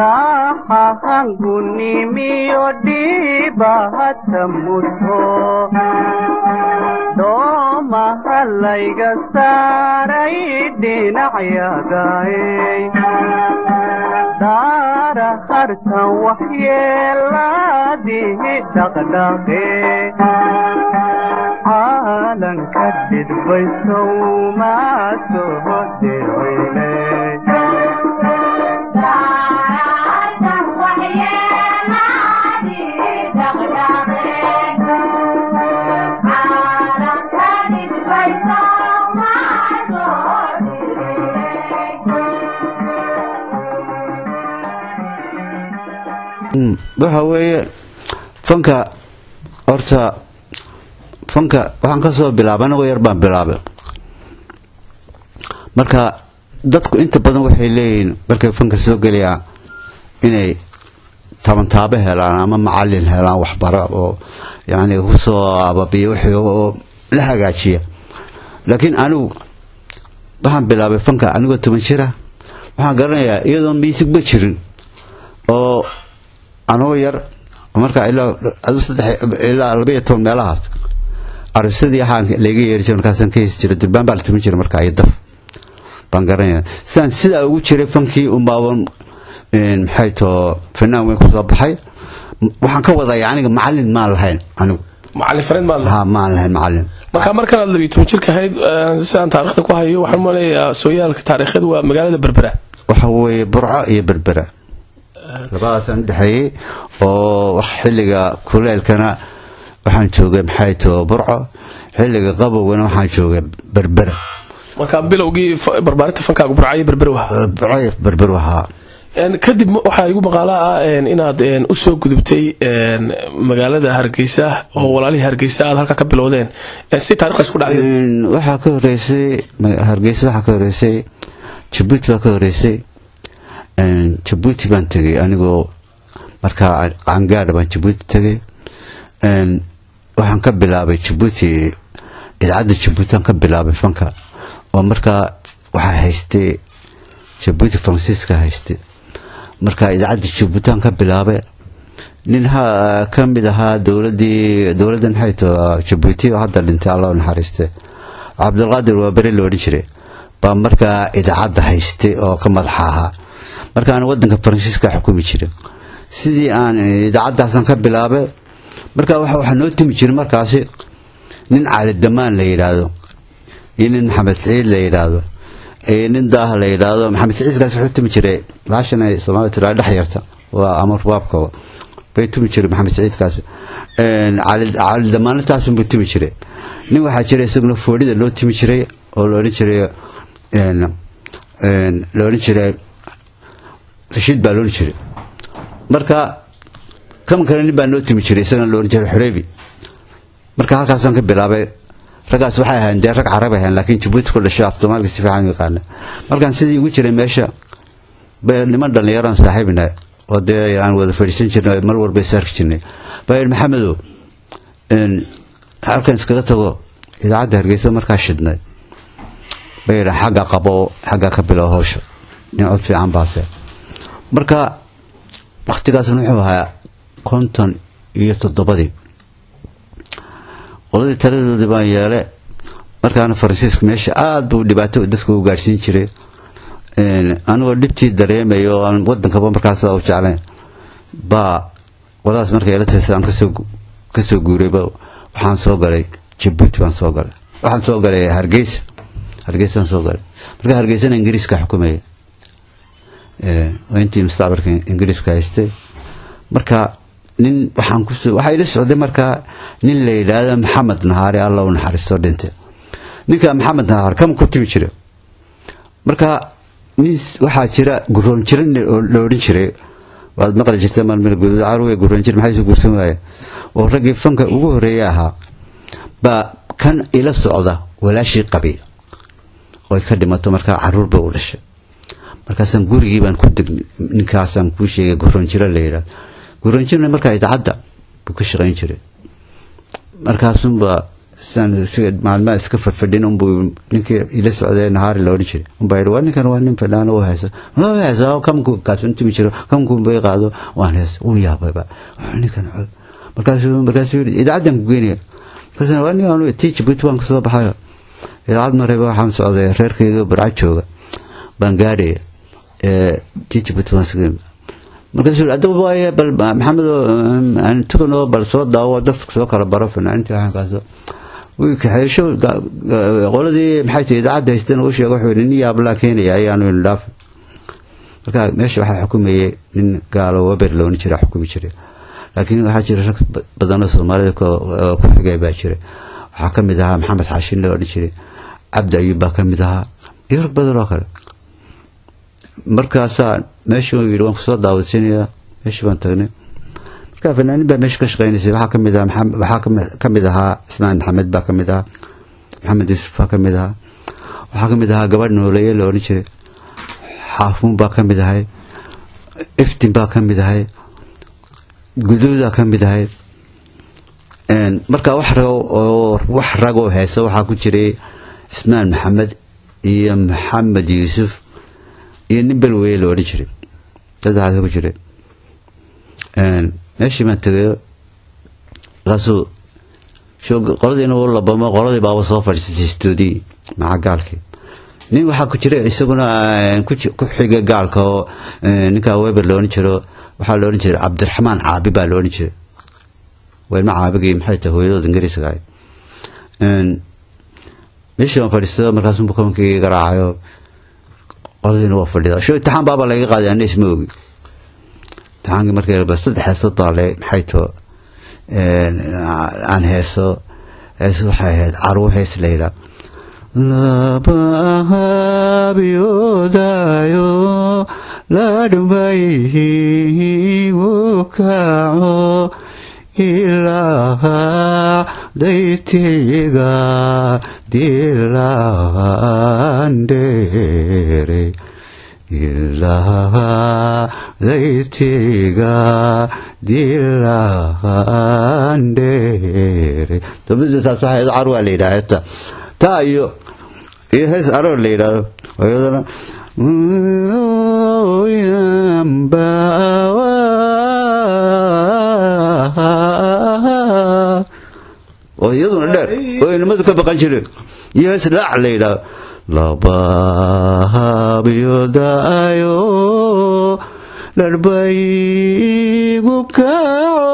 dhaxahangu nimiyo dhibahata muto doomaha layga saaray dhinacyagaay daara hartan waxyeelaadihi dhaqdhaqe caalanka dhidbaysow maa soo dirweyne waxa weeye fanka horta fanka waxaan ka soo bilaabay anagoo yar baan bilaabay marka dadku inta badan waxay leeyihiin markay fanka soo gelayaan inay tabantaabo helaan ama macalin helaan waxbaro oo yacni kusoo ababiya wixii oo la hagaajiya laakiin anigu waxaan bilaabay fanka anigoo toban jira waxaan garanayaa iyadoon miisigba jirin oo anoo yar markaa ilaa labaiyo toban meelahaas arisadii waxaan layga yeeri jira markaasaan ka hesi jira durbaan baa la tumin jira markaa iyo daf baan garanaya sidaan sidaa ugu jiray fankii unbaaban maxay too fanaan weyn kusoo baxay waxaan ka wadaya aniga macalin maan lahayn anigu macalin fariid maad ha maan lahayn macalin marka markan aad labiyo toban jirka ahayd sidaan taarikhda ku hayo waxaan umaleeyaa sooyaalka taariikhyadu waa magaalada berbera waxa weeye burco iyo berbera labadaasaan udhexeeyey oo xilliga kuleelkana waxaan joogay maxay too burco xilliga qabowgana waxaan joogay berbera marka bilowgii barbaarinta fankaagu burcayo berber waha burco berber wahaa kadib waxaa igu maqaala ah inaad usoo gudubtay magaalada hargeysa oo walaalihii hargeysa aad halkaa ka bilowdeen si taarikhdaas ku dhacday waxaa ka horeysay hargeysa waxaa ka horeysay jabuuti baa ka horeysay jabuuti baan tegay anigoo markaa qaangaadha baan jabuuti tegay waxaan ka bilaabay jabuuti idaacadda jabuutiaan ka bilaabay fanka oo markaa waxaa haystay jabuuti faransiiska haystay marka idaacadda jabuutiaan ka bilaabay nin ka mid ahaa dowladii dowladda maxay to jabuuti oo hadda dhintay allah u naxariiste cabdulqaadir waa beri la odhan jiray baa markaa idaacadda haystay oo ka madaxa ahaa markaan wadanka faransiiska xukumi jiray sidii aan idaacaddaasaan ka bilaabay marka waxaa noo timi jiray markaasi nin cali damaan la yidhaahdo iyo nin maxamed siciid la yidhaahdo iyo nin daaha la yidhaahdo maxamed siciidkaas wuxuu tumi jiray laashan ay soomaalida tiraa dhex yarta waa ama rubaabka bay tumi jiray maxamed siciidkaas cali damaanataasunbuu tumi jiray nin waxaa jira isaguna foodhida loo timi jiray oo la odhan jiray la odhan jiray rashiid baa loodhan jiray marka kan kale nin baa noo timi jiray isagana la odhan jiray xureebi marka halkaasaan ka bilaabay raggaas waxay ahayn dee rag carab ahayn laakiin jabuuti ku dhasho af soomaalika si fiican u yaqaana markaan sidii ugu jiray meesha niman dhallinyaraan saaxiibina oo dee aan wada fadhiisan jirnay mar walba saarki jirnay baa yidhi maxamedow halkan iskaga tago idaacadda hargeysa markaa shidnay bay yidhaa xagga qabo xagga ka bilow hawsha nin cod fiican baase marka wakhtigaasna wuxuu ahaa konton iyo toddobadii qoladii taladoodii baan yeele markaana faransiisku meesha aada buu dhibaato dadka u gaadhsiin jiray anigoo dhibtii dareemay oo aan wadankaba markaas u jeclayn baa qoladaas markay ila tirsa aan kasoo kasoo guurayba waxaan soo galay jabuuti baan soo galay waxaan soo galay hargeysa hargeysaan soo galay marka hargeysana ingiriiska xukumaya intii mustacbarka ingiriiska haystay marka nin waxaan kusoo waxaa ila socday markaa nin la yidhaahda maxamed nahaare alla u naxariisto dhintay ninka maxamed nahaar kama ku timi jira marka nin waxaa jira guroon jira la odhan jiray waad maqli jirta maalmil guduudcaruwe guroon jir maxay soo guursan waaye oo raggii fanka ugu horreeya ahaa baa kan ila socda walaashii qabi oy ka dhimato markaa caruur bay u dhashay markaasaan gurigii baan ku deg ninkaasaan kuu sheegay guroon jira la yidhaah guroon jirna markaa idaacadda buu ka shaqayn jiray markaasunba sidaan siga maalmaha iska fadfadhin unbuu ninkii ila socday nahaari la odhan jiray unbaa yidhi waa ninkan waa nin fadhaano u haysa ma haysa kamku kaasuntumi jiro kamku bay qaado waan hees uu yaabayba "Waa ninkan cod markaasuu markaasuu yidhi idaacaddan ku geynaya markaasna waa nin aanu tii jabuuti waan kasoo baxayo idaacad marayba waxaan socday reerkayga barca jooga baan gaadhaya ee tii jabuuti waan sugay markaasuu yidhi adigu waaye bal maxamed aan tukanoo bal soo daawo dadka soo kala baro fanaaninta waxaankaasoo wii kaxeesho qoladii maxay tahay idaacadda haysteen u sheega wuxuu yidhi nin yaablaa keenaya ayaanu inu dhaaf marka meesha waxaa xukumayay nin gaalo weber loona jira xukumi jiray laakiin waxaa jira rag badanoo soomaalida ku xigay baa jira waxaa ka mid ahaa maxamed xaashin la odhan jiray cabdi ayub baa ka mid ahaa iyo rag badan oo kale markaasaa meeshuu yidhi waan kusoo daawadsiinayaa meeshii baan tagnay marka fanaanin baa meesha ka shaqeynaysay waxaa ka mid ahaa waxaa ka mid ahaa ismaan maxamed baa ka mid ahaa maxamed yuusuf baa ka mid ahaa waxaa ka mid ahaa gabadh nooleeye la odhan jiray xaafuun baa ka mid ahay iftin baa ka mid ahay guduudaa ka mid ahay marka wax rago oo wax ragoo heesa waxaa ku jiray ismaan maxamed iyo maxamed yuusuf iyo nin belweye la odhan jiray saddexaas ku jiray meeshii baan tegayo markaasuu qoladiina u labamo qoladii baaba soo fadhiisatay stuudii maca gaalkii nin waxaa ku jira isaguna ku xigay gaalka oo ninkaa weber la odhan jiro waxaa la odhan jiray cabdiraxmaan caabi baa la odhan jiray weelma caabigii maxay tahay hooyadooda ingiriiska ahay meeshii baan fadhiisto markaasuu bukankii garaacayo qoladiina waa fadhida sho imtixaan baaba laga qaaday ana isma ogi imtixaankii markii ba saddex heesood baa le maxay too aan heeso heeso waxay ahayd carwo hees la yidhaa labahabiyoodayo ladhmayhigu kaco ilaaha daytiga dilandheere ilaaha daytiga dilandheere dabadiisaas waxaa iyado carwaa la yidhaha heesta taa iyo iyo hees aroor la yidhaahdo iyadana oo iyaduna dheer oo inamadu ka baqan jireen iyo hees laac la yidhaahdo labahabiyodaayo dharbaygu kaco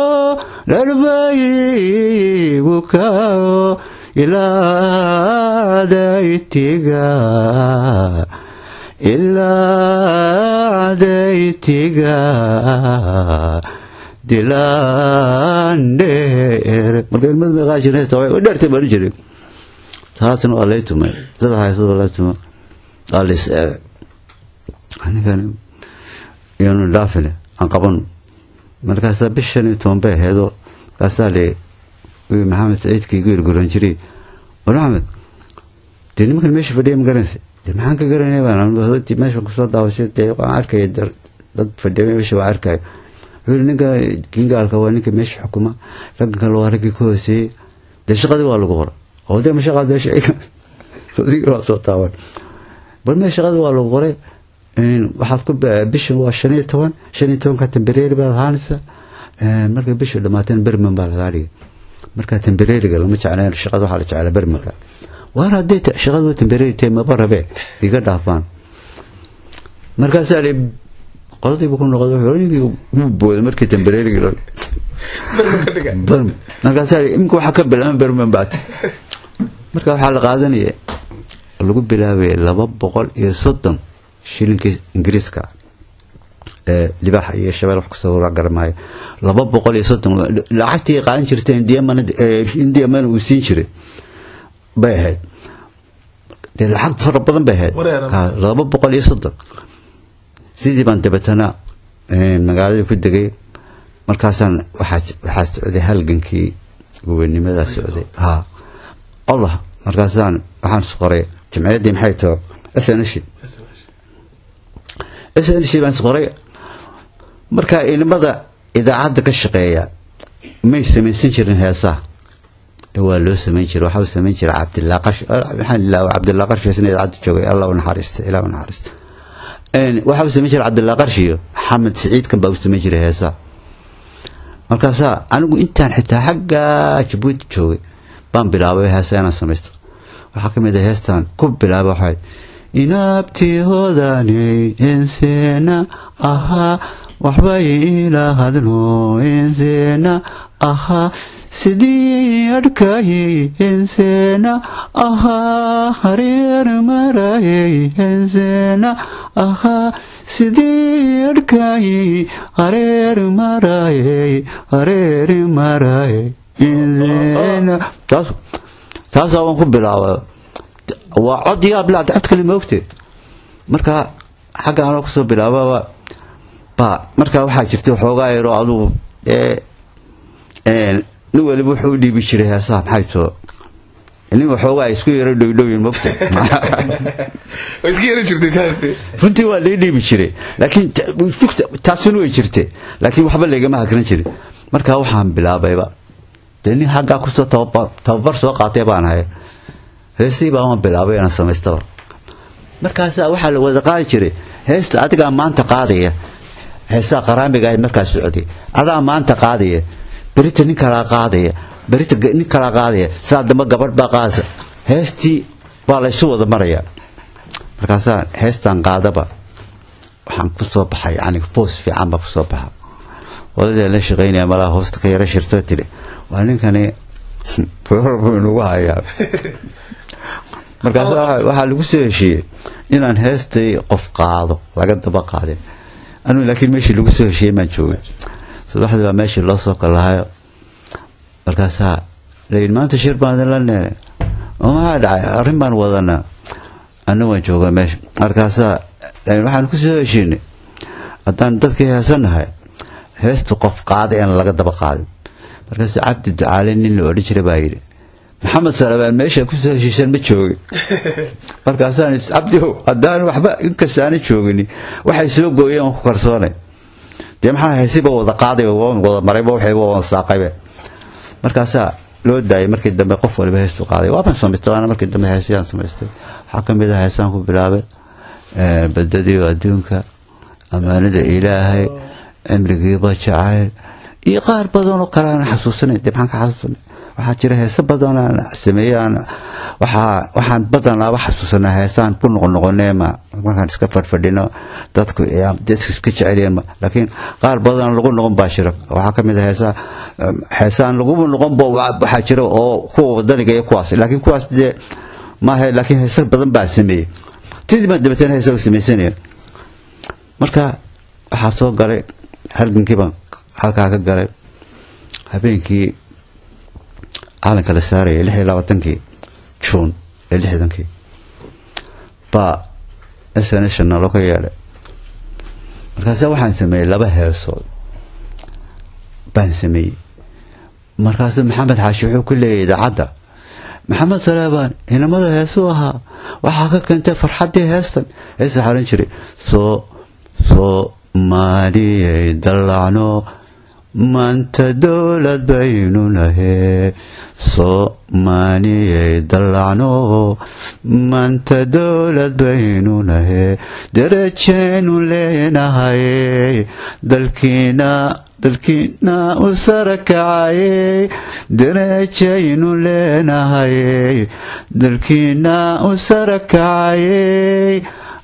dharbaygu kaco ilaa daytiga ilaa daytiga dilandheer marka ilmadu may qaadi jireen way dheertay baan jiray taasna waa lay tumay saddex haysad waa lay tumay waa la is eegay anigan iyanu dhaafine aan qabano markaasaa bishan iyo toban bay aheedoo markaasaa le maxamed saciidka igu yirguran jiray war maxamed dee nimankan meesha fadhiya ma garanaysa dee maxaan ka garanaya baan meesha kusoo daawashay dee waan arkaya dad fadhiya meesha waa arkaya wuxuu yidhi ninka kingaalka waa ninka meesha xukuma raggan kale waa raggii ka hooseeyey dee shaqadii waa lagu qora oo dee ma shaqaad meesha waa soo taaban bal mee shaqadii waa lagu qoray waxaad ku bishan waa shan iyo toban shan iyo tobanka tembereeri baad ahaanaysa markay bishu dhamaateen berman baa lagaa dhigay markaa tembereeriga lama jeclayn shaqada waxaa la jeclaa bermanka waar haddii shaqada waa tembereeri tee maba rabee iga dhaafaan markaasaa li qoladiibu ku noqday wuxuu ninkii wuu booday markii tembereeriga markaasaa li imika waxaa ka bilaama berman baad marka waxaa la qaadanaya lagu bilaabaya laba boqol iyo soddon shilinkii ingiriiska ee libaaxa iyo shabeel wax kasoo garamaayo laba boqol iyo soddon lacagtii qaadan jirta indiya mana uu siin jiray bay ahayd dee lacag fara badan bay ahayd laba boqol iyo soddon sidii baan dabeetana magaaladii ku degay markaasaan waxaa socday halgankii gobonimadaa socday ha allah markaasaan waxaan isqoray jamciyaddii maxay too snsh snsh baan isqoray markaa ilimada idaacadda ka shaqeeya may samaysan jirin heesaha waa loo samayn jiray waxaa uu samayn jiray cabdillah qash maxaan ilaa cabdillah qarshi isna idaacadda joogay allah u naxariista ilaah u naxariista waxaa uu samayn jiray cabdillah qarshi iyo maxamed siciidkan baa u samayn jiray heesaa markaasaa anigu intaan xitaa xagga jabuuti joogay baan bilaabay heesa inaan samaysto waxaa ka mid ah heestan ku bilaaba waxayd inaabtii hodaney inseena ahaa waxbay ila hadlo inseena ahaa sidii adhkayey inseena ahaa hareer marayey inseena ahaa sidii adhkayey hareer marayey hareer marayey inseena taas taasaa waan ku bilaaba waa cod yaab la cod kale moogte marka xagga anoo kusoo bilaababa ba markaa waxaa jirta xoogaa yaroo adugu ee nin waliba wuxuu u dhiibi jiray heesaha maxay too nin waxoogaa ay isku yaro dhowdhowyin moogte iska yara jirtay runtii waa lii dhiibi jiray laakiin taasuna way jirte laakiin waxba laygama hakran jirin markaa waxaan bilaabayba dee nin xaggaa kusoo tababar soo qaatay baan ahay heestii baa waan bilaabay inaan samaystaba markaasaa waxaa la wada qaadi jiray heesta adigaa maanta qaadaya heesaa qaraamiga ahayd markaa socday adaa maanta qaadaya berita nin kalaa qaadaya berita nin kalaa qaadaya saa damba gabadh baa qaadaysa heestii baa laysu wada marayaa markaasaa heestan qaadaba waxaan kusoo baxay yani boos fiican baa kusoo baxa odadaa la shaqaynaya malaha hoosta ka yara shirtoo tidhi waa ninkani buu inagu hayaa markaas waxaa lagu soo heshiiyey inaan heestay qof qaado laga daba qaadin anuu laakiin meeshii lagu soo heshiiyey maan joogin subaxdii baa meeshii loo soo kalahayo markaasaa layihi maanta shir baan idinla neenay oo maxaa dhacay arrin baan wadanaa anna waan joogaa meesha markaasaa waxaan ku soo heshiinay haddaan dadkii heesanahay heestu qof qaaday aan laga daba qaadin markaas cabdi ducaale nin la odhan jiray baa yidhi maxamed salabaan meesha kusoo heshiisan ma joogin markaasaan cabdiow haddaan waxba inkasta aana joogini waxay soo gooyeen waan ku kalsoonay dee maxaa haysiba wada qaaday wada marayba waxayba wada saaqaybe markaasaa loo daayay markii dambe qof waliba heestu qaaday waaban samaystay waana markii dambe heesayaan samaystay waxaa ka mid ah heesaan ku bilaabay badadiio adduunka ammaanada ilaahay cimrigiiba jacayl iyo qaar badanoo kale aan xasuusanay dee maxaan ka xasuusanay waxaa jira heese badan aan sameeyey aan waxaa waxaan badanaaba xasuusanaa heesaan ku noqonoqonee ma markaan iska fadhfadhino dadku dadka iska jeceliyeen ma laakiin qaar badan lagu noqon baa jira waxaa ka mid ah heesaa heesaan laguba noqonba waxaa jira oo kuwa wadaniga iyo kuwaas laakiin kuwaas dee maaha laakiin heese badan baa sameeyey tidii baan dabeetana heesaga samaysanaya marka waxaa soo galay halgankii baan halkaa ka galay habeenkii calanka la saaraya lix iyo labaatankii juun ee lixdankii baa s n shana loo ka yeedhay markaase waxaan sameeyey laba heesood baan sameeyey markaasu maxamed xaashi wuxuu ku leeyahy idaacadda maxamed salaabaan inamada heesuu ahaa waxaa ka keentay farxaddii heestan hees waxaa odhan jiray soo soomaaliyay dallacno maanta dowlad baynu nahee soomaaliyay dallacno maanta dowlad baynu nahee darajaynu leenahay dalkiina dalkiina u sara kacayey darajaynu leenahay dalkiina u sara kacayey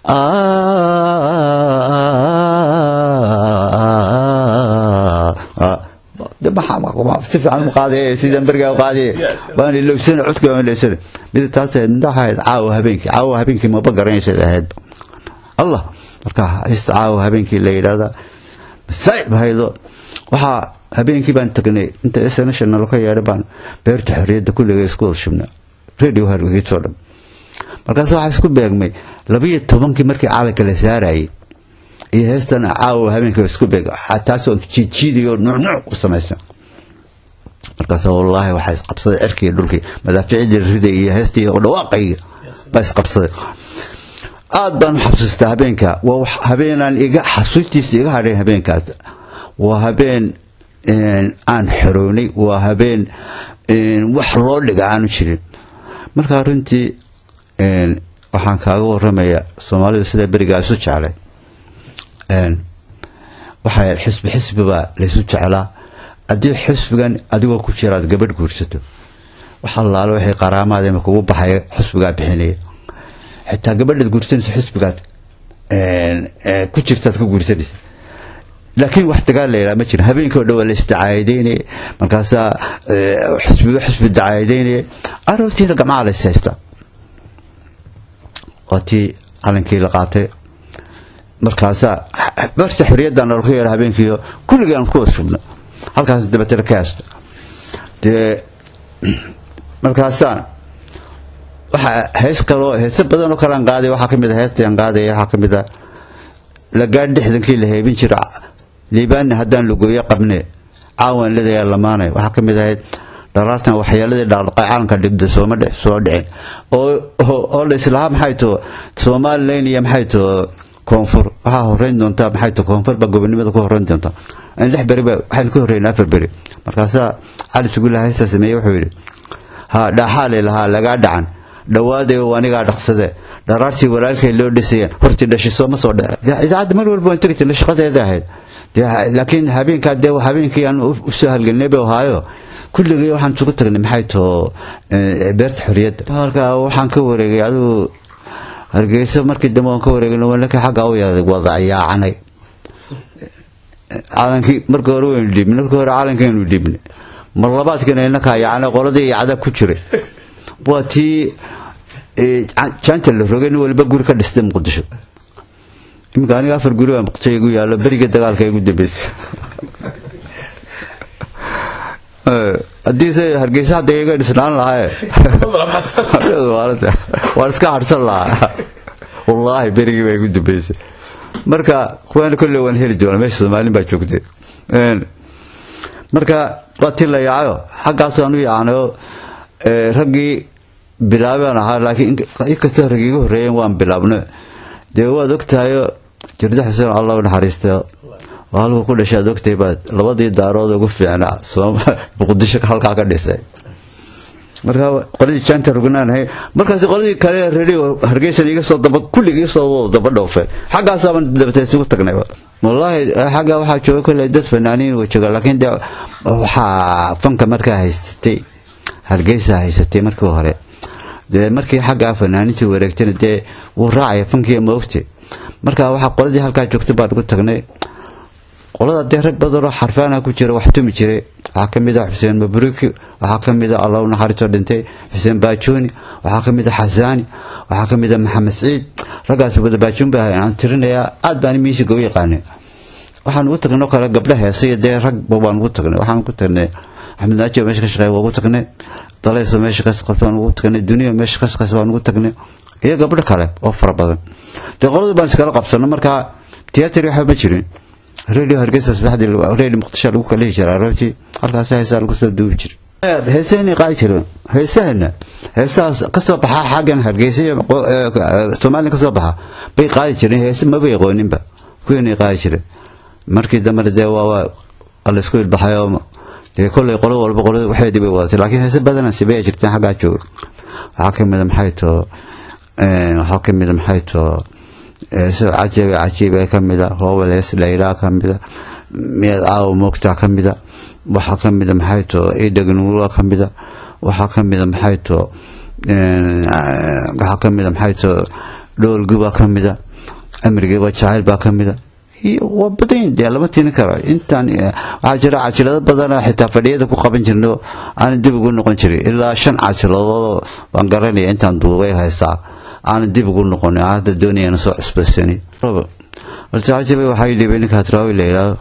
si fiican u qaadaya sidaan berigaa u qaadaya baan ilowsana codka baan ilowsana mid taas midhahayd caawa habeenkii caawa habeenkii maba garanaysayd ahayd allah marka hista caawa habeenkii la yidhahda masaa'ib haydo waxaa habeenkii baan tagnay inta s national ka yeedhay baan beerta xorriyadda kulliga isku wada shubnaa radio hargeysoo dhan markaas waxaa isku beegmay labiyo tobankii markii calanka la saarayay iyo heestan caawa habeenka isku beeg taasoo jiidjiidiyo nuucnuuc u samaysa markaas wallaahi waxaa isqabsaday cirkii dhulkii madaaficidii riday iyo heestii dhawaaqayga baa isqabsaday aad baan u xasuustaa habeenka waa habeenaan iga xasuustiisa iga hadhayn habeenkaas waa habeen aan xorownay waa habeen wax loo dhiga aanu jirin marka runtii waxaan kaaga waramaya soomaalidu sida berigaa isu jeclay waxay xisbi xisbibaa laysu jeclaa haddii xisbigan adigoo ku jiraad gabadh guursato wax allaale waxay qaraamaadema kugu baxaya xisbigaa bixinaya xitaa gabadhaad guursanaysa xisbigaad ku jirtaad ku guursanaysa laakiin wax dagaal la yidhaha ma jira habeenkii o dhan waa la isdacaayadeynaya markaasaa xisbiga xisbi dacaayadeynaya aroortiina gamcaha la ishaysta waa tii calankii la qaatay markaasaa barse xorriyaddan nalku yeedha habeenkiio kulligii aan ku wasubna halkaas dabatana ka haysta dee markaasaa waxaa hees kaloo heese badan oo kalean qaaday waxaa ka mid a heestaan qaadaya waxaa ka mid a lagaadh dhexdankii la heebin jira liibaanna haddaan lugooyo qabne caawan ledayaa lamaanay waxaa ka mid ahayd dharaartan waxyeeladii dhaqdhaqay calanka dhibda sooma soo dhicin oo la islahaa maxay too somalilan iyo maxay too koonfur waxaa horeyn doontaa maxay too koonfur baa gobonimada ku horeyn doontaa lix beriba waxaynu ka horreynaa afar beri markaasaa cali sugulla heystaa sameeye wuxuu yidhi ha dhaaxaalay lahaa lagaa dhacan dhawaaday oo anigaa dhaqsade dharaartii walaalkay loo dhisayeen hortii dhashi sooma soo dhece idaacadda mar walba waan tegi jirna shaqadeeda ahayd laakiin habeenkaa dee habeenkii aan usoo halgelnay bay ahaayo kulligii waxaan isugu tagnay maxay too beerta xorriyadda halkaa waxaan ka wareegay adigu hargeysa markii dambe waan ka wareegay walaka xagga u wada yaacanay calankii marka hore waynu dhiibnay marka hore calankaynu dhiibnay mar labaadkiina inakaa yaacnay qoladii yacda ku jiray waa tii jaanta la rogay nin waliba guri ka dhistay muqdisho iminka aniga afar guri baa muqdisho igu yaallo beriga dagaalka igu dambeysay haddiise hargeysa hadda iga dhisnaan lahaye waan iska harsan lahaa wallaahi berigii baa igu dambeysay marka kuwaana kolley waan heli doona meesha soomaalin baa joogtay marka waa tii la yaacayo xaggaasaan u yaacnayo raggii bilaabaan ahaa laakiin inkastoo rag iga horreeyeen waan bilaabno dee waad ogtahayo jirda xuseen allah u naxariista oo halku ku dhashay aad ogtahay baad labadii daarood ugu fiicnaa muqdisho halkaa ka dhisay marka qoladii jaanta rugnaanahay markaas qoladii kale radio hargeysan iga soo daba kulligii iga soo daba dhoofeen xaggaasaaban dabata isugu tagnay wallaahi xagga waxaa jooga kolley dad fanaaniin way jooga laakiin dee waxaa fanka markaa haysatay hargeysa haysatay markii hore dee markii xaggaa fanaanintii wareegtana dee wuu raacaya fankii ma ogtay marka waxaa qoladii halkaa joogtay baan ugu tagnay qolada dee rag badanoo xarfaana ku jira wax tumi jiray waxaa ka mid ah xuseen mabruuki waxaa ka mid ah allah u naxariistoo dhintay xuseen baajooni waxaa ka mid ah xasaani waxaa ka mid ah maxamed ciid raggaas wada baajoon ba aan tirinayaa aad baan miisiga u yaqaanay waxaan ugu tagnay oo kale gabdha heesa iyo dee ragba baan ugu tagnay waxaan ugu tagnay axmed naaji meesha ka shaqeeya waa ugu tagnay dalayso meesha ka shaqeysa waan ugu tagnay duniya meesha ka shaqeysa waan ugu tagnay iyo gabdho kale oo fara badan dee qoladu baan iskala qabsano markaa tiyatari waxba ma jirin radio hargeysa sabaxdii radio muqdisho lagu kala jiray aroortii halkaas heesaa lagu soo duubi jiray heesahani qaadi jireen heesahana heesahaas kasoo baxaa xaggan hargeysa iyo soomaaliya kasoo baxa bay qaadi jireen heese maba aqooninba kuweenay qaadi jireen markii dambena dee waa la isku ilbaxayoo dee kolley qolo walba qolo waxeedii bay wadatay laakiin heese badanaa sibaya jirteen xaggaa jooga waxaa ka mida maxay too waxaa ka mida maxay too heeso cajabe cajiiba ka mida hoobal hees layraa ka mida miyaad aawo moogtaa ka mida waxaa ka mida maxay too idhagnuula ka mida waxaa ka mida maxay too waxaa ka mida maxay too dhoolguba ka mida amrigiiba jacayl baa ka mida waa badan dee lama tirin karo intaan waxaa jira cajilado badana xitaa fadhiyada ku qaban jirno aanan dib ugu noqon jirin ilaa shan cajiladood waan garanaya intaan duubay haystaa aanan dib ugu noqonin hadda doonayana soo cusbaysani altacajabe waxaa dhibay ninka hadraawi la yidhaahdo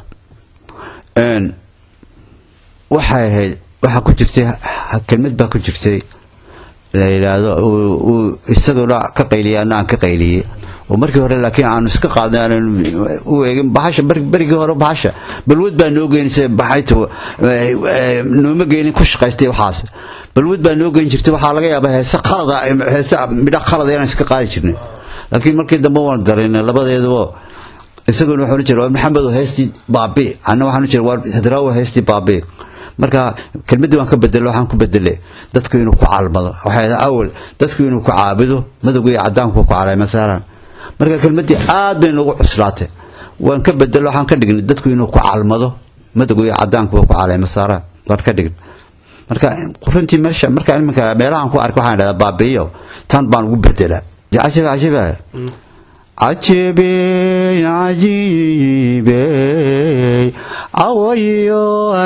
waxay ahayd waxaa ku jirtay kelmad baa ku jirtay la yidhaahdo uu isaguna ka qayliyay ana aan ka qayliyey oo markii hore laakiin aanu iska qaadnay aanan u eegin bahasha berigii hore bahasha balwad baa noo geynaysa baxayta nooma geynin ku shaqaystay waxaas balwad baa noo geyn jirtay waxaa laga yaabaa heese qalada heese midha qalada inaan iska qaadi jirnay laakiin markii dambe waan dareynay labadeeduba isaguna wuxuu jira waa maxamed heystii baabi anna waxaan jira waa hadraawi heystii baabi marka kelmaddii waan ka bedelo waxaan ku bedele dadku inuu ku caalmado waxay awal dadku inuu ku caabudo madowga iyo cadaanku ku caleema saaraan marka kelmaddii aad bay noogu cuslaatay waan ka bedelo waxaan ka dhignay dadku inuu ku caalmado madowga iyo cadaanku ku caleema saaraan waan ka dhignay marka runtii meesha marka iminka meelahan ku arka waxaan dhahdaa baabi'iyo tan baan ugu bedelaa cajiba cajiba cajibey cajibey cawayo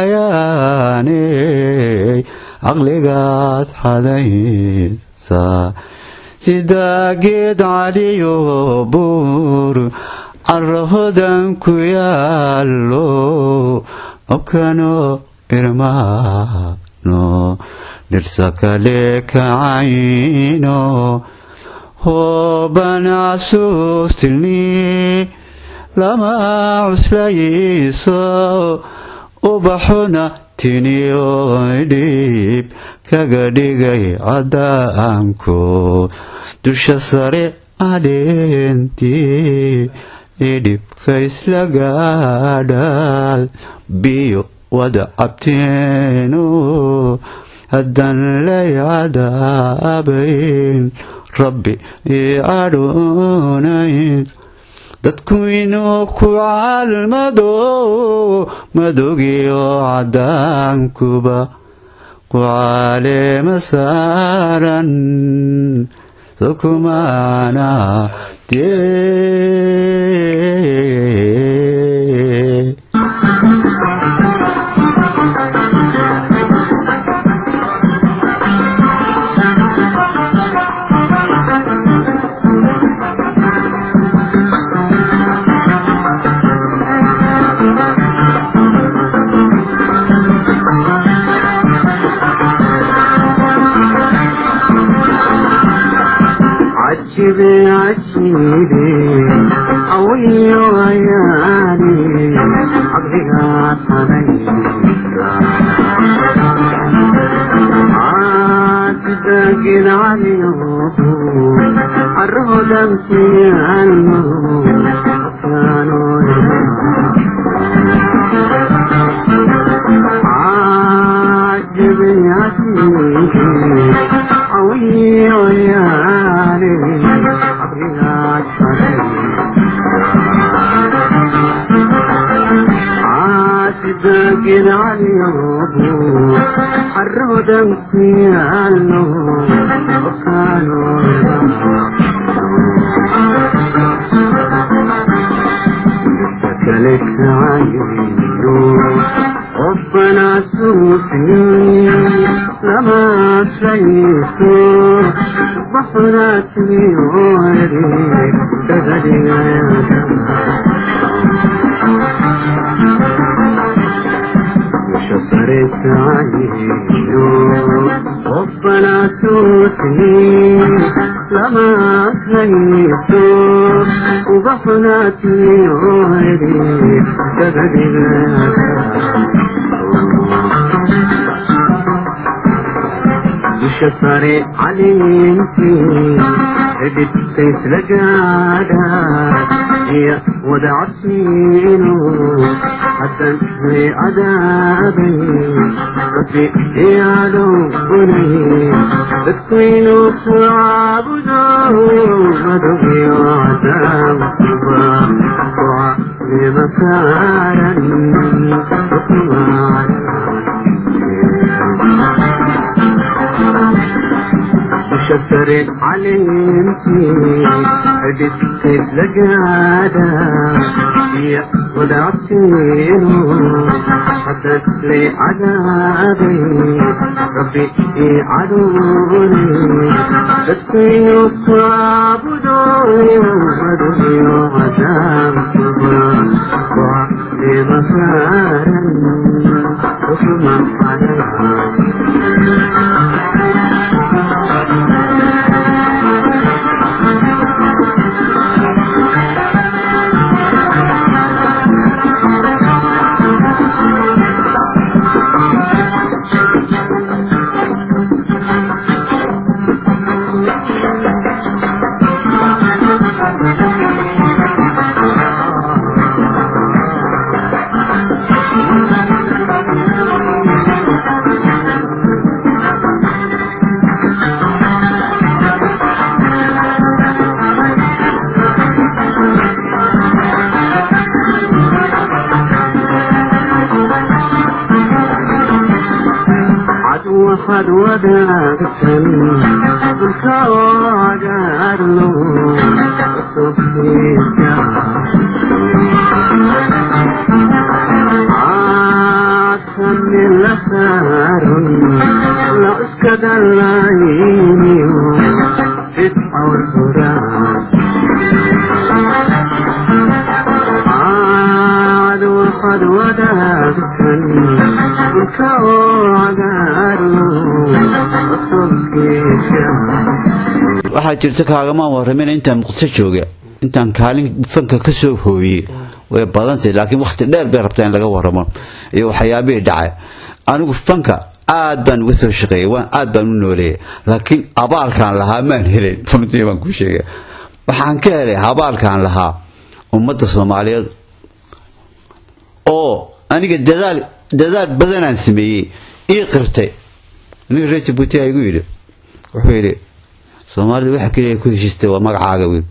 ayaaney caqligaad xadaysa sida geed caliyo buur carahodan ku yaalo obkano irmaano dhirsa kale kacayno hoobana casuustilni lama cuslayso ubaxuna tiniyo dhib kaga dhigay cadaanko dusha sare cadeentii idhibka isla gaadhaal biyo wada cabteeno haddan lay cadaabayn rabbi ii cadhoonayn dadku inuu ku caalmado madogiyo cadaankuba ku caleema saaran sokumaana dee عجبي عجبي قوي وياني عبدها صنيسا عاتدك العليوم الرهدم في الموت كانوا عجبي عجبي قوي وياني عبدها عاتدك العليوم الرهدم في الموت وكانوا لك عيون ربنا سوسني لما شيته بحرات يوري تغني يا شفرت عيون ربنا سوسني لما شيته وبحرات يوري تغني يا شفري عليكي هدت سيف لقادا هي ودعتينو حتى في عذابي ربي يا لوني تكوينو تعبدو مدوي وعذاب وعلي مسارا حكما شفر علمتي عدت لقادا هي ودعتينو حدث لي عذابي ربي عدوني تسكينو تعبدوني ومدني وعذاب وعلي مسارا وشما عليها waxaad wadaagtan dhulka oo cagaarno cusubkiisa caadkani la saaran la cuskada layniyo fidcawl huraan caad waxaad wadaagtan dhulka oo cagaarno cusubkiisa waxaa jirta kaagamaan warramin intaan muqdisho jooga intaan kaalin fanka ka soo hooyey way badantay laakiin wakhti dheer bay rabtaa in laga warramo iyo waxyaabihii dhacay anigu fanka aad baan uga soo shaqeeyey waan aad baan u nooleeyay laakiin abaalkaan lahaa maan helin runtii baan ku sheegay waxaan ka helay abaalkaan lahaa ummadda soomaaliyeed oo aniga dadaal dadaal badanaan sameeyey ii qirtay aniga reer jabuuti aa igu yidhi wuxuu yidhi soomaalida waxa keliya ku heshiistay waa magacaaga wiil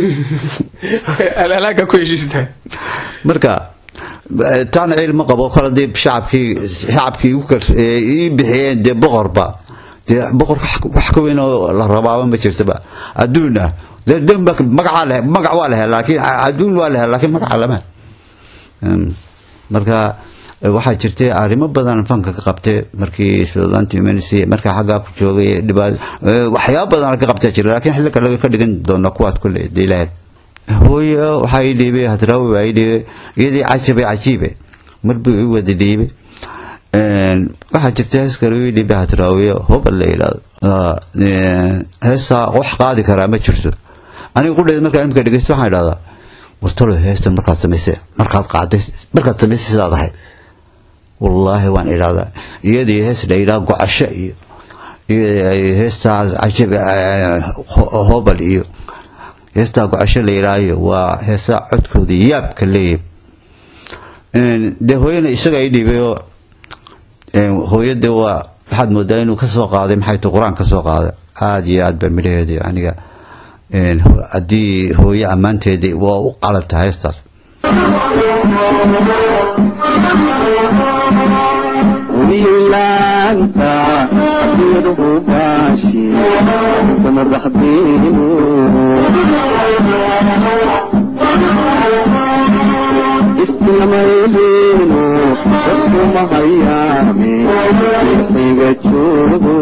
alaaga ku heshiistaa marka eh, taana cilma qabo kale dee shacabkii shacabkii igu kal- eh, ii bixiyeen dee boqorba dee boqorka wax- wax ka weyn oo la rabaaba ma jirtaba adduun ah dee demba magacaa leh magac waa lehe laakiin adduun waa lehe laakiin magaca lama Em, marka eh, waxaa jirtay arrimo badan fanka ka qabtay markii suudaanta humanity markaa xaggaa ku joogay dhibaat eh, waxyaabo badan ka qabtaa jira laakiin xilli kale ka dhigan doona kuwaas kule dee ilaahad hooyo waxaa ii dhiibay hadraawi baa ii dhiibay iyadii cajabe cajiibe mar buu ii wada dhiibay Een, waxaa jirta hees kale ii dhiibay hadraawiyo hobal la yidhaahdo Ah, een, heestaa wax qaadi karaa ma jirto aniga qudheed markaa imika dhegeysto waxaan idhahdaa wartalo heesta markaad samaysay markaad qaaday markaad samaysay sidaad ahayd wallaahi waan idhahdaa iyadii hees la yidhaha gocasho iyo iyo heestaa cajab eh, ho- hobal iyo heestaa gocasho la yidhaahayo waa heesaa codkooda yaabka leeyahay Een, dee hooyana isaga ii dhiibay oo een, hooyade waa waxaad moodaa inuu ka soo qaaday maxay tu qur-aan ka soo qaaday aada iyo aad baa midhaheeda aniga een, ho- haddii hooyo ammaanteedii waa u qalanta heestaas wiilaanta aduunyadu baashi samadaxdiinu islamayliinu dadkuma hayaame xiga joogo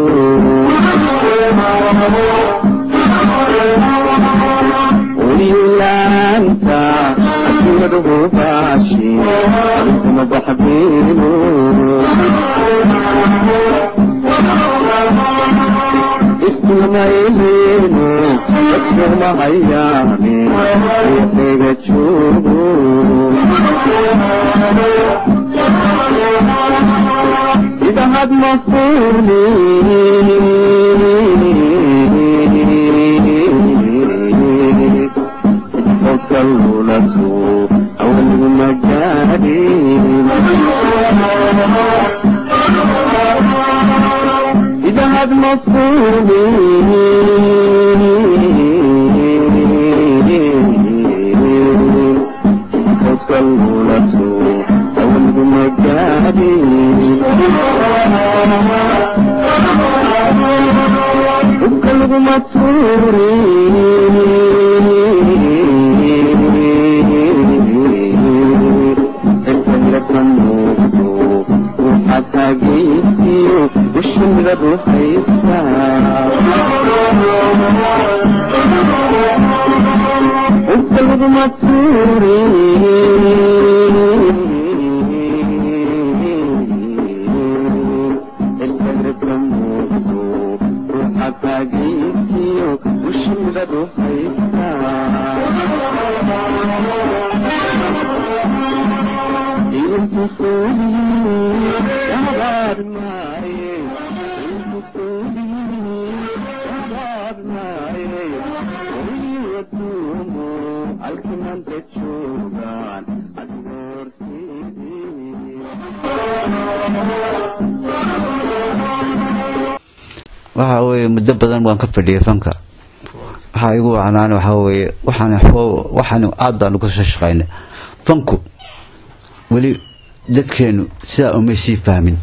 wiilaanta aduunyadu baashi samadaxdiinu islamayliinu dadkuma hayaame xiga joogo idahad mafuni odkalulatu awalgu magaadin idahad mafuni odkalulatu awalgu magaadin ubkalguma tuuri erkaniraka muuqdo ruuxaad taagaysiyo ushimida ruuxaysa ubkalguma tuuri erkaniraka muuqdo ruuxaad taagaysiyo ushimida ruuxaysa waxa weeye muddo badan waan ka fadhiyay fanka waxaa igu wacnaan waxaa weeye waxaan xoo- waxaan aad baan uga soo shaqaynay fanku weli dadkeenu sidaa umay sii fahmin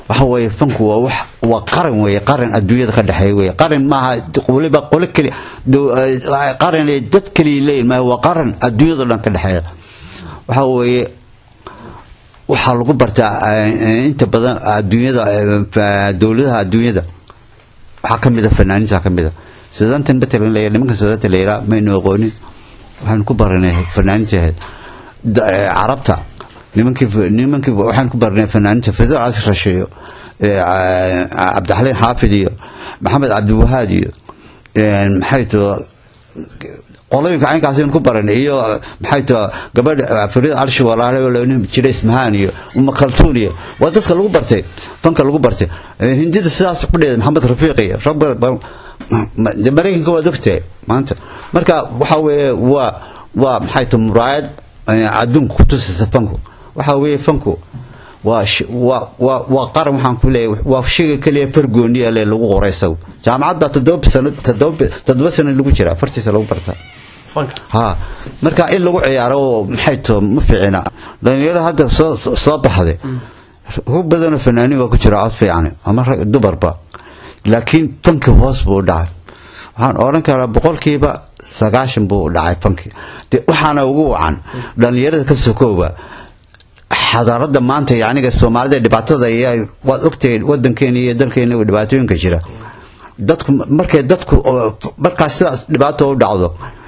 waxa weeye fanku waa wax waa qaran weeye qaran adduunyada ka dhexeeya weeye qaran maaha waliba qole keli dow- eh, qaran ee dad keliya leeyihin maaha waa qaran adduunyada dhan ka dhexeeya waxa weeye waxaa lagu bartaa eh, inta badan adduunyada eh, fa- dowladaha adduunyada waxaa ka mid a fanaaniinta ka mid a suudaantan matalan la nimanka suudaanta la yidhaha maynu aqoonin waxaan ku baranay fanaaniinta ahayd Da- eh, carabta nimankii nimankii waxaan ku baranay fanaaniinta fidal casir rasheeyo eh, ah, cabdixaliin xaafid iyo maxamed cabdiwahaad iyo eh, maxay too qolooyinka caynkaasaynu ku baranay iyo maxay too gabadha fariid arshi walaale oo la odhan jiray ismahaan iyo uma kaltuun iyo waa dadka lagu bartay fanka lagu bartay Eh, hindida sidaas ku dheeday maxamed rafiiq iyo rag badan badan- ma- de maraykanka waad ogtahay maanta marka waxa weeye waa waa maxay too muraayad eh, adduunka ku tusaysa fanku waxa weeye fanku waa sh- waa waa waa qaran waxaan ku leeyahay waa shayga keliya fargooni ee lagu qoray isagu jaamacad baa toddoba sano toddoba toddoba sano lagu jira afartiisa lagu bartaa fanka ha marka in lagu ciyaaro oo maxay too ma fiicina dhalinyarada hadda soo soo- soo baxday ugu badanoo fanaaniin waa ku jira cod fiican ama rag dumarba laakiin fanki hoos buu u dhacay waxaan odhan karaa boqolkiiba sagaashan buu u dhacay fanki de waxaana ugu wacan dhalinyarada ka sokooba xadaarada maanta iyo aniga soomaalida dhibaatada iyo waad ogtahay wadankeena iyo dalkeena dhibaatooyinka jira dadku markay dadku oo- markaas sidaas dhibaato u dhacdo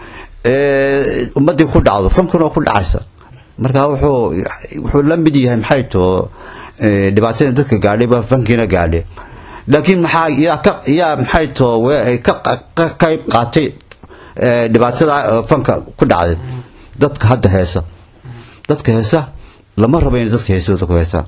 ee, ummadii ku dhacdo fankuna ku dhacaysa marka wuxuu wuxuu la mid yahay maxay too ee, dhibaatada dadka gaadhay baa fankiina gaadhay laakiin maxaa yaa ka yaa maxay too we- ka ka qayb qaatay ee, dhibaatada ee, fanka ku dhacday dadka hadda heesa dadka heesa lama rabo in dadka heesooda ku heesaan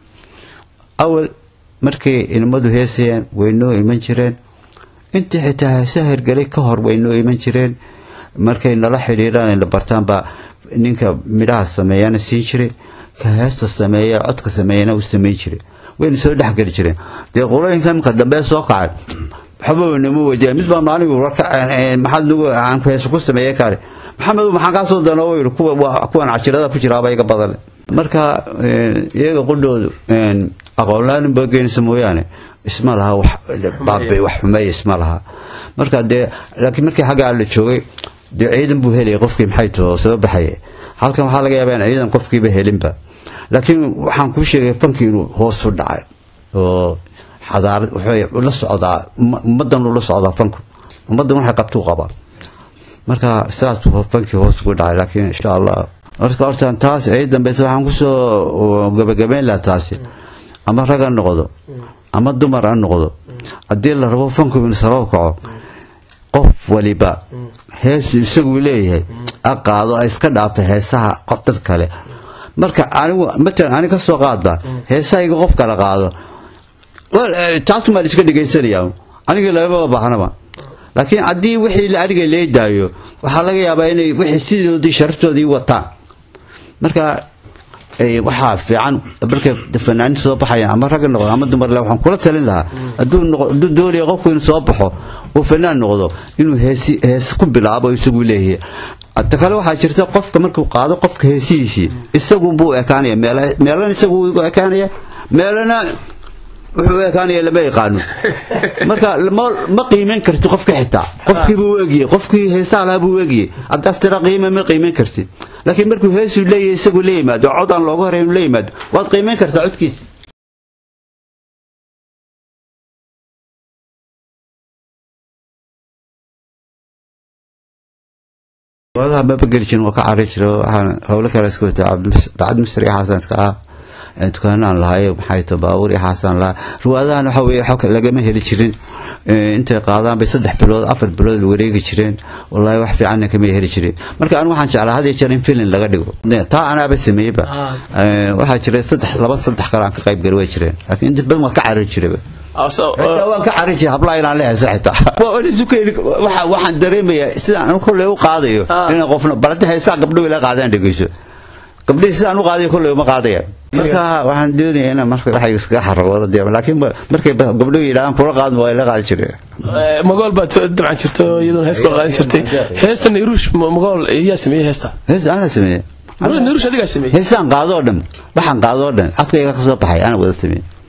awal markay ilmadu heesayaan way noo iman jireen intii xitaa heesaha hergelay ka hor way noo iman jireen markay nala xidhiiraan la bartaan baa ninka midhaha sameeyana siin jiray ka heesta sameeya codka sameeyana u samayn jiray wayna soo dhexgeli jireen dee qolooyinka imka dambe soo kacay waxba nama weydiya mid baa maaligu warka maxaad nagu aan heesa ku sameeye kale maxamed maxaan kaa soo danoo yidhi kuwa waa kuwan cajirada ku jiraaba iga badan marka eh, iyaga qudhoodu aqoonlaanin baa geenaysa mooyaane isma laha wax baabe wax xumeeya isma laha marka dee laakiin markii xaggaa la joogay dee ciidan buu helaya qofkii maxay too soo baxaya halkan waxaa laga yaabaa in ciidan qofkiiba helinba laakiin waxaan kuu sheegay fankii inuu hoos u dhacay oo xadaarad wuxuu la socdaa umma- ummaddan uu la socdaa fanku ummaddan waxay qabtuu qabaa marka sidaas buu fankii hoos ugu dhacay laakiin insha allah marka horta taas ay dambeysa waxaan kusoo gabagabeyn lahaa taasi ama rag ha noqdo ama dumar ha noqdo haddii la rabo fanku inuu saroo kaco qof waliba heesu isagu leeyahay ha qaado ay iska dhaafta heesaha qof dad kale marka anigu matalan ani ka soo qaadba heesahayga qof kale qaado Well, eh, taas maa la iska dhegaysanaya aniga lagama baahnaba laakiin haddii wixii la aniga leedaayo waxaa laga yaabaa inay wixii sidoodii sharaftoodii wataan marka eh, waxaa fiican markay fanaanin soo baxayaan ama ragga noqdo ama dumar le waxaan kula talin lahaa hadduu noqo- hadduu doonaya qofku inuu soo baxo uu fanaan noqdo inuu heesi hees ku bilaabo isagu leeyahay ta kale waxaa jirta qofka markuu qaado qofka heesihiisii isagunbuu ekaanaya meela- meelana isagu u ekaanaya meelana wuxuu u ekaanaya lama yaqaano marka ma ma qiimeyn karti qofka xitaa qofkiiba u egiyey qofkii heestaa lahaa buu u egiyey haddaas tira qiime ma qiimeyn karti laakiin markuu heesuu leeyahay isagu la yimaado cod aan looga horeyn la yimaado waad qiimeyn kartaa codkiisa wadaha maba geli jirin waa ka cari jira waxaan howlo kale iska wataa bacad misri iyo xasan iska ah ee dukaanaan lahay maxay ta baabuur iyo xaasaan lahaa riwaadahan waxa weeye xog lagama heli jirin ee, intay qaadaan bay saddex bilood afar bilood wareegi jireen wallaahi wax fiicanna kama heli jirin marka anigu waxaan jeclaa had iyo jeer in filin laga dhigo taa anaaba sameeyeyba Ah. Ee, waxaa jiray saddex laba saddex kale aan ka qayb gali way jireen laakiin inta badan waa ka cari jirayba Asa- xitaa waan ka carin jiray hablaha inaan la heeso xitaa Waa ina dukayn- waxa- waxaan dareemayaa sidaan anu kolley u qaadayo Ah. inaan qofna balada heesaa gabdho ila qaadaan dhegeyso gabdhihii sidaan u qaadayo kolley uma qaadaya marka waxaan doonayaa inaan marka waxay iskaga xaragooda dee laakiin ba- markay ba- gabdhuhu yidhahdaan kula qaadma waa ila qaadi jiray Eh, magool baa t- dabcan jirta oo iyadoona hees kula qaadan jirtay heesta nairuush ma- magool yaa sameeyey heesta hees anaa sameeye nairuush adigaa sameeyey heesaan qaadoo dhan waxaan qaadoo dhan afkayga ka soo baxay anaa wada sameeye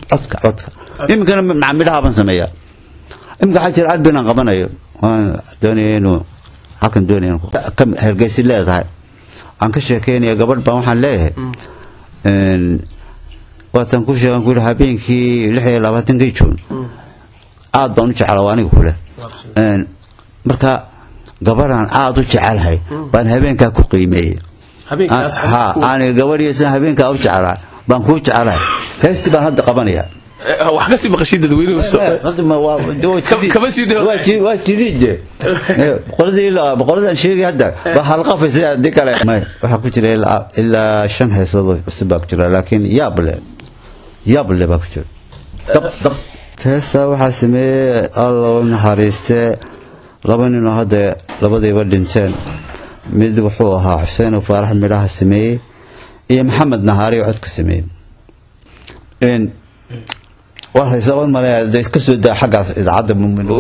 codka codka iminkana macamidhaha baan sameeyaa iminka waxaa jira albinaan qabanayo waan doonaya inuu halkan doonaya inuu ka hergeysi leedahay aan ka sheekeynaya gabadh baan waxaan leeyahay een, waatan ku sheegan ku yidhi habeenkii lix iyo labaatankii juun aad baan u jeclaa waa aniga kule Een, marka gabadhaan aad u jecelahay baan habeenkaa ku qiimeeyey habeenkaas ha aniga gabadhiisa habeenkaa u jeclaa baan kuu jecelahay heestii baan hadda qabanaya Eh, wax kasii maqashiin dadweynuhu soo Hadda ma- waa- waa Kama- jidid. kama sii dhawo. Waa jidid- waa jidid je. Eh, boqoradii ilaa- boqoradaan sheegay hadda waa halqafaysa haddii kale May, waxaa ku jira ilaa ilaa shan heesood oo cusub baa ku jira laakiin yaab le yaab le baa ku jira dab dab heesa waxaa sameeyey alla u naxariiste laba ninoo hadda labadiiba dhinteen mid wuxuu ahaa xuseen oo faarax midhaha sameeyey iyo maxamed nahaari oo codka sameeyey Een, waa haysaban male de iska soo daa xaggaas idaacadda mumin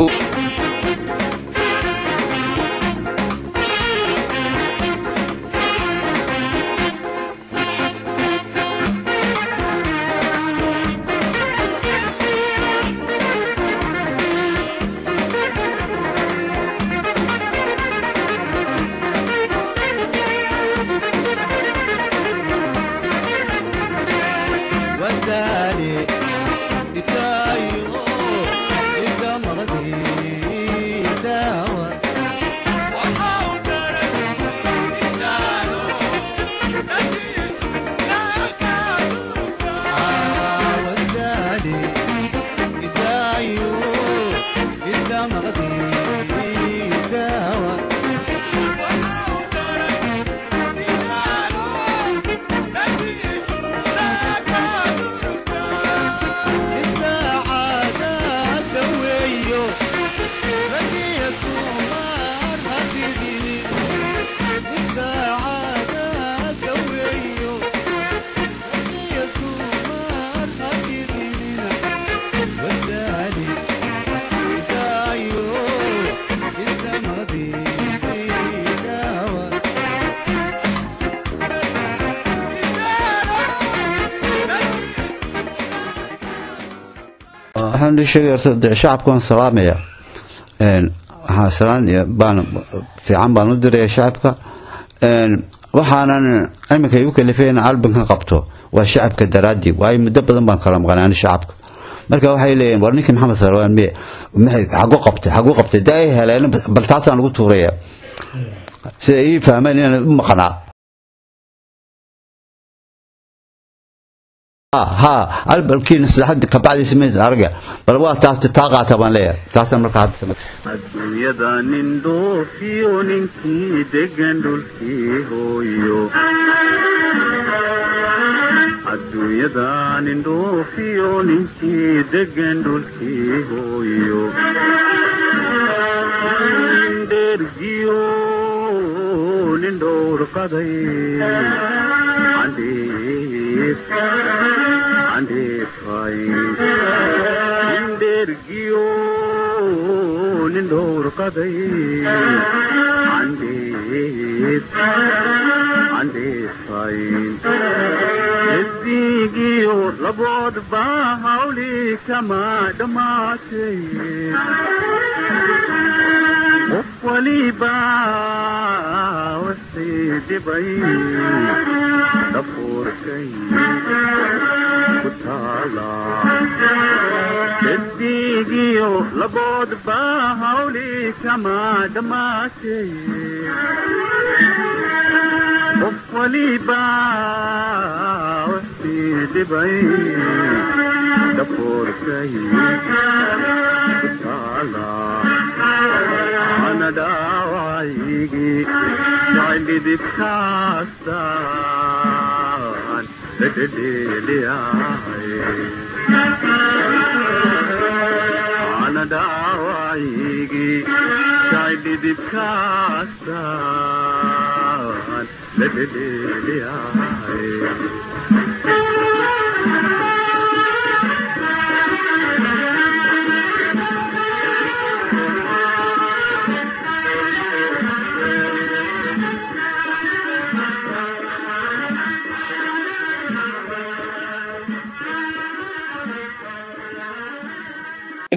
وداني إتايو إذا مغدي داوى وحاودرك إتايو تديس وداني إتايو إذا مغدي داوى وحاودرك إتايو تديس انت عادات ويو لقيت ومار هتديني انت عادات ويو لقيت ومار هتديني وداني دايو انت ماضي داوى waxaan ii sheegay horta de shacabka waan salaamaya Een, waxaan salaan iyo baan fiican baan u diraya shacabka Een, waxaanan iminka igu kalifay in albinkan qabto waa shacabka daraadii waayo muddo badan baan kala maqnay ani shacabka marka waxay leeyihin war ninkii maxamed sarwaan miye maxay xagu qabtay xagu qabtay dee ay heleen bal taasaan lagu tuuraya si ay ii fahmeen inaan u maqnaa ha albalkiina saxad kabacdi samays arga bal waa taas taa qaata baan leeyahay taasaan marka hadda samay adduunyada nin dhoofiyo ninkii degan dhulkii hooyo adduunyada nin dhoofiyo ninkii degan dhulkii hooyo nin dhergiyo nin dhowr qaday andheef andheefay nin dhergiyo nin dhowr qaday andheef andheefayn esigiyo laboodba hawli kama dhammaatay qof waliba wixii dhibay dhafuurkay ku taala esigiyo laboodba hawli kama dhammaatay qof waliba wixii dhibay dhafuurkay ku taala ana dhaawacaygi jacayldhidibkaasaan dhedhedheeliyahay ana dhaawacaygi jacayldhidibkaasaan dhedhedheeliyahay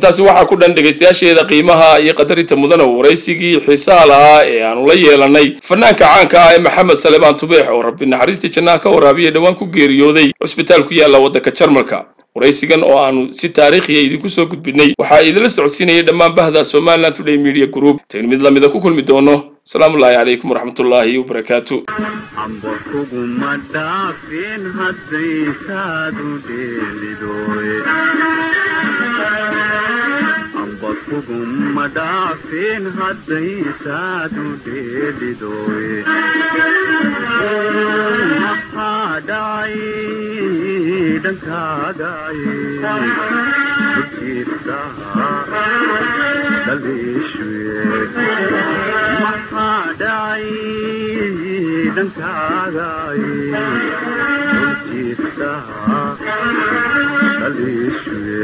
intaasi waxaa ku dhan dhegaystayaasheeda qiimaha iyo qadarinta mudana waraysigii xiisaha lahaa ee aanu la yeelanay fanaanka caanka ah ee maxamed salebaan tubeex oo rabbi naxariistii jannaha ka waraabiya dhowaan ku geeriyooday cusbitaal ku yaalla waddanka jarmalka waraysigan oo aanu si taariikhiya idinku soo gudbinay waxaa idinla socodsiinayay dhammaan bahda somalilan today media group tayn mid lamida ku kulmi doono asalaamullaahi calaykum waraxmatullaahi wabarakaatu amba kuguma dhaafin haddaysaadu dheelidoy amba kuguma dhaafin haddaysaadu dheelidoy maxaa dhacay dhankaagay ujiirta dhaliishuye maxaa dhacay dhankaagay ujiirta dhaliishuye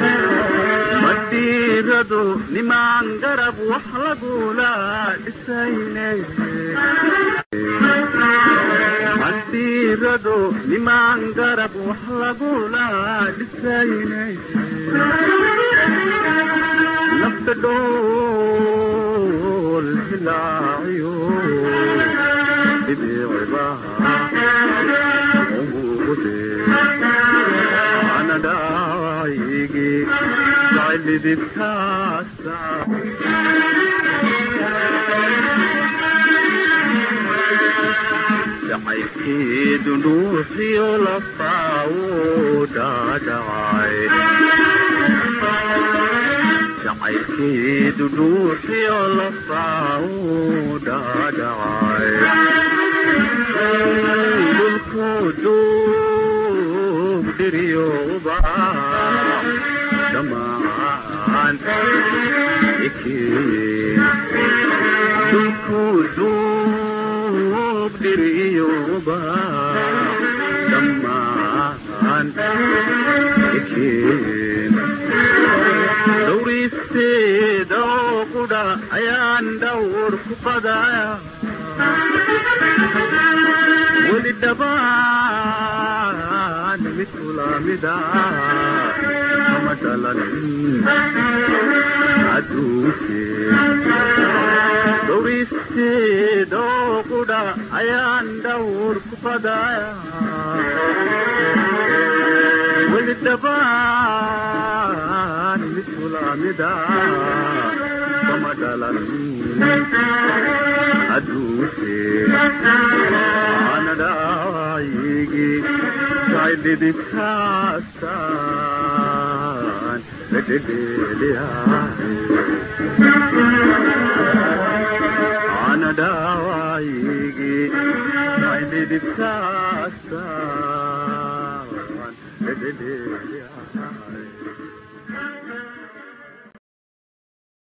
madhiiradu nimaan garab wax lagula dhisayne madhiiradu nimaan garab wax lagula dhisayne nafta dhool hilaaciyo dhibiciba umuude ana dhaayigi jaclidibkaasa jacaylkeedu dhuuxiyo lafaawo dhaadhacay jacaylkeedu dhuuxiyo lafaawo dhaadhacay dhulku duug dhiriyooba dhammaan ikeen dhulku duug dhiriyooba dhammaan ikeen dhowristeeda oo qudha ayaan dhawr ku qadaya weli dhabaan mid kulamida kama dhalanin adduunke dhowristeeda oo qudha ayaan dhawr ku qadaya weli dhabaan mid kulamida kama dhalanin adduunke ana dhaayigi jaydhidibkaasaan ladhedheeliyaay ana dhaayigi jaydhidibkaasaan ladhedheeliyaay